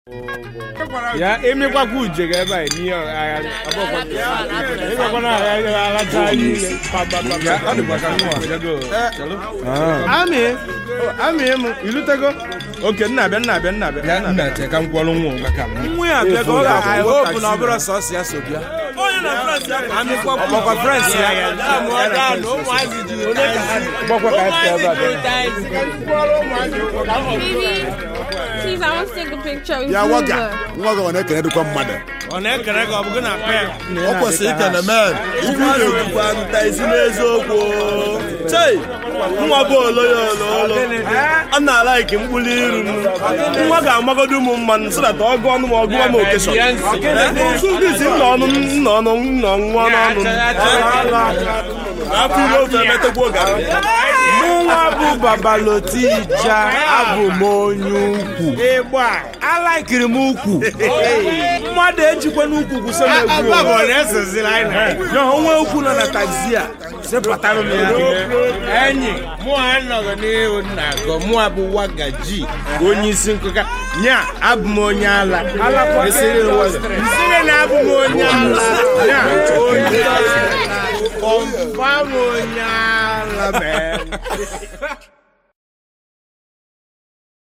ya emekwakwụ uje ga ebe a n'ihe agha ịgwakwana agha alacha niile Ya, ọ dịkwa ka nwa bịago. amị amị mụ ilutego oke nna abịa nna abịa nna abịa Ya nna che ka m kwọrọ nwa ụga ka m nwa ya bịa ka ọ ga-ahụ hope na ọ bụrụ sọsọ ya so bịa ọgbakwa frens ya gbakwa ka anyị ebe a bịa Please, I want to take a picture with ya you. nwoga nwa gị ọ na-ekenedịkwa mmadụ ọ na-ekere gị ọ bụ gị na pe ọ kwesịrị ikene men ikwu na-ekwukwa nta isi n'eziokwu chei nwa bụ oloya ololo a na-alaiki mkpụrụ iru nwa ga-amagodo ụmụ mmanụ so that ọ gụọ ọnụ ma ọ gụọ m okeshọn sụgisi nna ọnụ nna ọnụ nna nwa n'ọnụ afọ ire ofe emetekwa garị mụnwa bụ babalotija abụ m onye ukwu alaikiri m ukwu mmadụ ejikwa n'ukwu gwụso m egwu ya onwe ukwu nọ na taxi a sepụtara m ya enyi mụ anọghị n'ihu nna agọ mụ abụ wagaji onye isi nkụka nya abụ m onye ala esiri nsiri na abụ m onye ala nya onye ala kọmfam onye ala mee